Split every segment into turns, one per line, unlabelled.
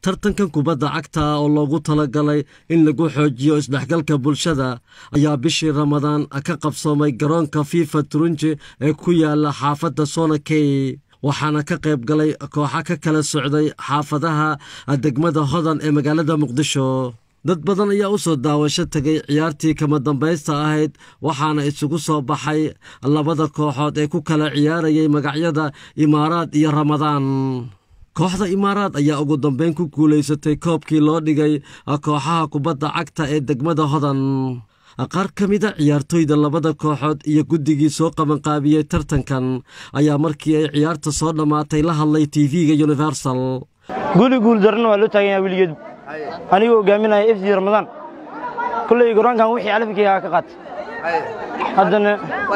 tartankan kubadda cagta oo loogu talagalay in lagu xoojiyo isdhexgalka bulshada ayaa bishii ramadaan ka qabsoomay garoonka fifa turunji ee ku yaala xaafadda sonakey waxaana ka qayb galay kooxa ka kala socday xaafadaha degmada hodan ee magaalada muqdisho dad badan ayaa u soo daawasho tegay ciyaartii kama dambaysta ahayd waxaana isugu soo baxay labada kooxood ee ku kala ciyaarayay magacyada imaaraad iyo ramadaan kooxda imaaraad ayaa ugu dambeyn ku guulaysatay koobkii loo dhigay kooxaha kubadda cagta ee degmada hodan qaar ka mida ciyaartoyda labada kooxood iyo guddigii soo qabanqaabiyey tartankan ayaa markii ay ciyaarta soo dhammaatay la hadlay tv-ga universal
guuli guuldarrana waa loo taagan yaha weligeedu anigoo hogaaminaya f d ramadaan kulley garoonkan wixii calafkeyga ka qaatay haddana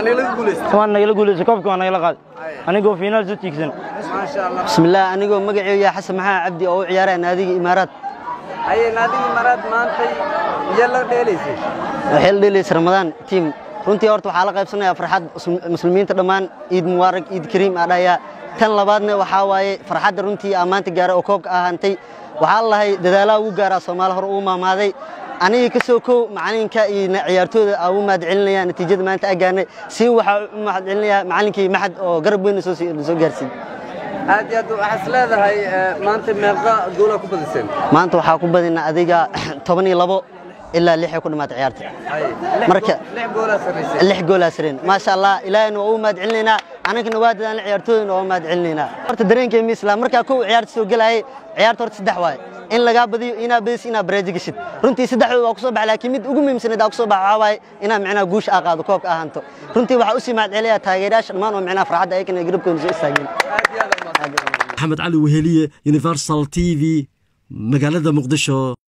waan nagala guulaysa koobka waa nagala qaaday anigoo fiinaal soo tiigsan
bismillaah anigoo magaceeya xasan maxaa cabdi oo u ciyaaraya naadiga imaaraad
naadiga imaaraad maantay miyaa la dheelaysay
waxay la dheelaysa ramadaan tiim runtii horta waxaa la qaybsanayaa farxad muslimiinta dhammaan ciid mubaarag ciid kariim aa dhahayaa tan labaadna waxaa waaye farxadda runtii aa maanta gaaray oo koobka ahaantay waxaa la lahay dadaalaha ugu gaaraa soomaali hore uu maamaaday aniga ka soo kow macalinka iyo ciyaartooyda aa u mahad celinaya natiijada maanta aa gaarnay si waxaa u mahad celinaya macalinkii maxad oo garab weyn soo gaarsiiyey
aad iyo aad waxaas leedahay maanta meeqa goolaa ku badiseen
maanta waxaa ku badina adiga toban iyo labo ilaa lixay ku dhammaatay ciyaarta marka lix goolaa sareen maasha allah ilaahayna waa u mahad celinaynaa anagana waa dadaan ciyaartooyina waa u mahad celinaynaa horta dareenkay mi islam markaa kow ciyaarta soo gelayay ciyaarta horta saddex waaye in lagaa badiyo inaa badis inaa bareeji gashid runtii saddexdooda waa ku soo baxay laakiin mid ugu muhiimsanayd aa ku soo baxa waxaa waaye inaa micnaha guusha aa qaado koobka ahanto runtii waxaa usii mahad celiyaa taageerayaasha dhammaan oo micnaha farxadda ayakana garabkooda soo istaageen
maxamed cali weheliye universal t v magaalada muqdisho